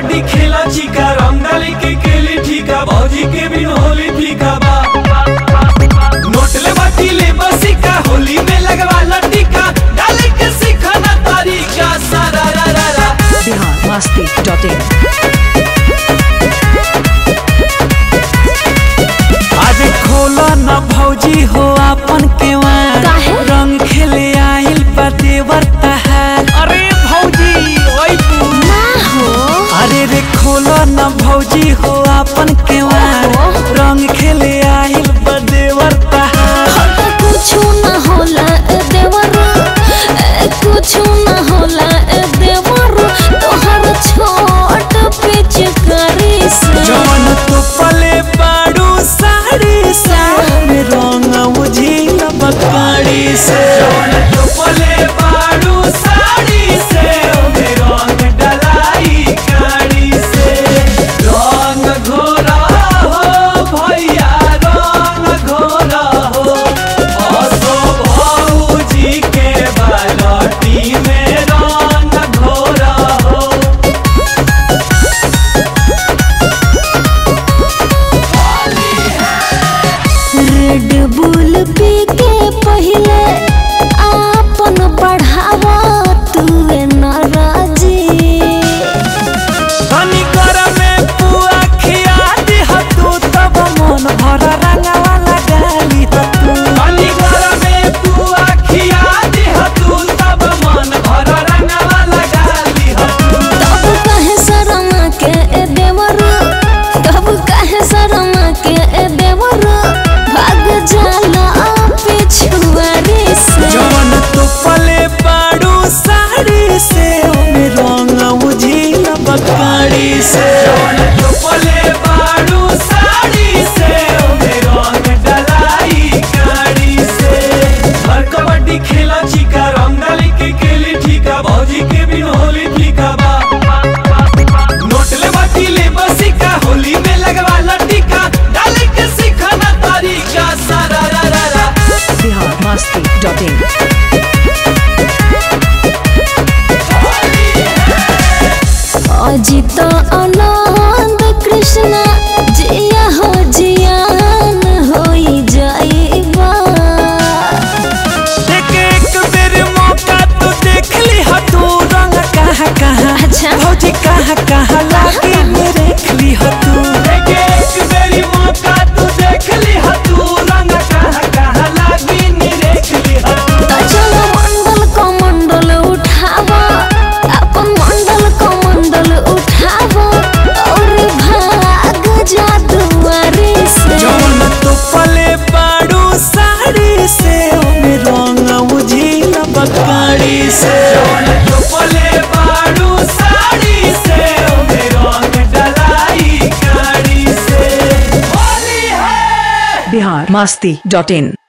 कबड्डी खेला चिका रंग डाली के केली ठीका भौजी के बिन होली फीका बा नोट ले बाटी ले बसिका होली में लगवा टीका डाले के सिखाना तरीका सारा रा रा रा बिहार मस्ती डॉट इन आज खोला न भौजी हो अपन केवार काहे? रंग खेले आइल बा देवर तहार अरे भौजी ओई तू ना हो अरे रे खोला न भौजी हो अपन केवार ओहो। रंग खेले आइल बा देवर तहार कुछ न होला ए देवर ए, कुछ न होला ए देवर तोहर छोट पिचकारी से जवन तो पले बाड़ू साड़ी से रंग उझिल बकाड़ी से जवन तो पले बाड़ू साड़ी से रंग डलाई काड़ी से रंग घोरा हो भैया रंग घोरा हो असो भौजी के बालटी में रंग घोरा हो रेड बुल पी के पहले आपन बढ़ावा तुए नाराजी धनी कर में पुआ खिया दिह तू तब मन भर रंगवा लगाली तू धनी कर में पुआ खिया दिह तू तब मन भर रंगवा लगाली तू तब कहे शर्मा के ए देवर तब कहे शर्मा के ए देवर भाग जाला पिछुआरी से जवन तो पले बाड़ू साड़ी से ओमे रंग उझिल बकाड़ी से जवन तो पले बाड़ू साड़ी से ओमे रंग डलाई काड़ी से हर कबड्डी खेला चिका रंग डाली के केली ठीका भौजी के बिन होली फीका बा नोट ले बाटी ले बसिका होली में लगवा लटिका डाली के सिखाना तरीका सारा रा रा रा बिहार मस्ती डॉट इन अजित आनंद कृष्ण जिया हो जियान होई जाइबा एक एक बेर मौका तो देख ली हा तू रंग कहाँ कहाँ अच्छा। भौजी कहाँ कहाँ लागे देख ली हा तू एक एक बेरी मौका तो देख ली हा तू रंग कहाँ कहाँ लागे देख ली हा तू त चलो मंडल को मंडल उठावा अपन मंडल को मंडल उठावा और भाग जा दुआरे से जवन तो पले बाड़ू साड़ी से ओमे रंग उझिल बकाड़ी से जवन तो पले बाड़ू साड़ी से ओमे रंग डलाई काड़ी से होली है बिहार मस्ती डॉट इन